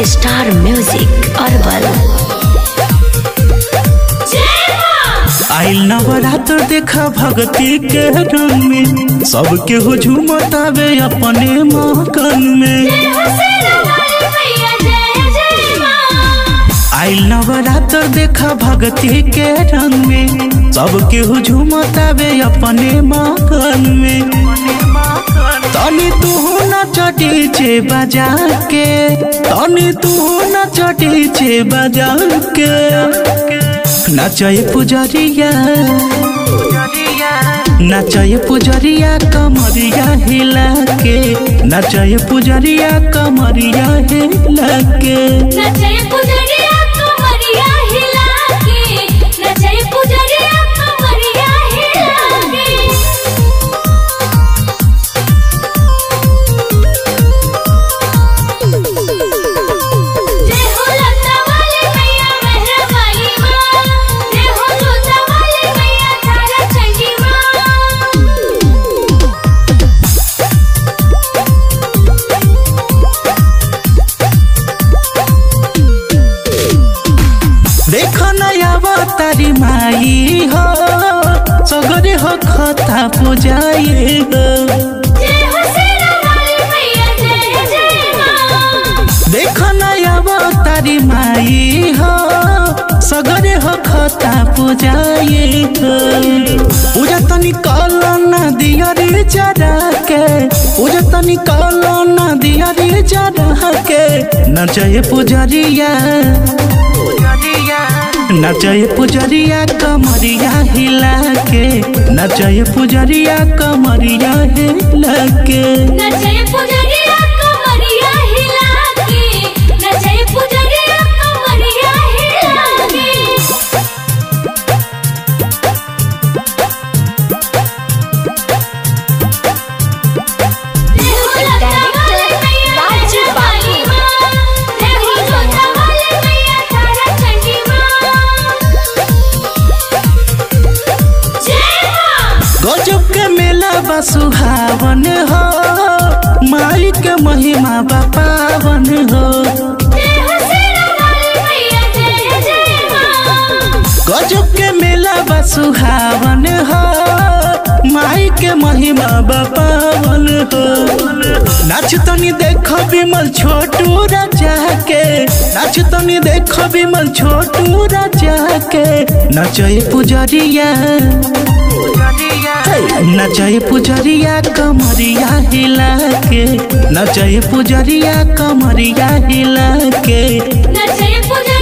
star music herbal आइल नवरात्र देखा भगती के रंग में सबके हुजूम तावे अपने मकन में आइल नवरात्र देखा भगती के रंग में सबके हुजूम तावे अपने मकन में तनी तू न चटी छे बजा के तनी तू न चटी छे बजा के नाचय पुजरिया नाचय पुजरिया कमरिया हिला के नाचय पुजरिया कमरिया हिला के देख नया तारी माई हो सगरे हो खता पुजाई हो देख नया तारी माई हो सगरे हो खता पुजाई हो पूजा तनी कल न दियरी चढ़ा के पूजा तनी कल न दियरी चढ़ा के नचय पुजरिया नचय पुजरिया कमरिया हिला के नचय पुजरिया कमरिया हिला के नचय पुजरिया कमरिया हिला के नचय पुजरिया कमरिया हिला के गजब के मेला बा सुहावन हो माई के महिमा बा पावन हो गजब के मेला बा सुहावन हो माई के महिमा बा पावन हो नाच तनी देखो विमल छोटू राजा के नाच तनी देखो विमल छोटू राजा के नचय पुजरिया नचय पुजरिया कमरिया हिला के नचय पुजरिया कमरिया हिला के नचय पुजरिया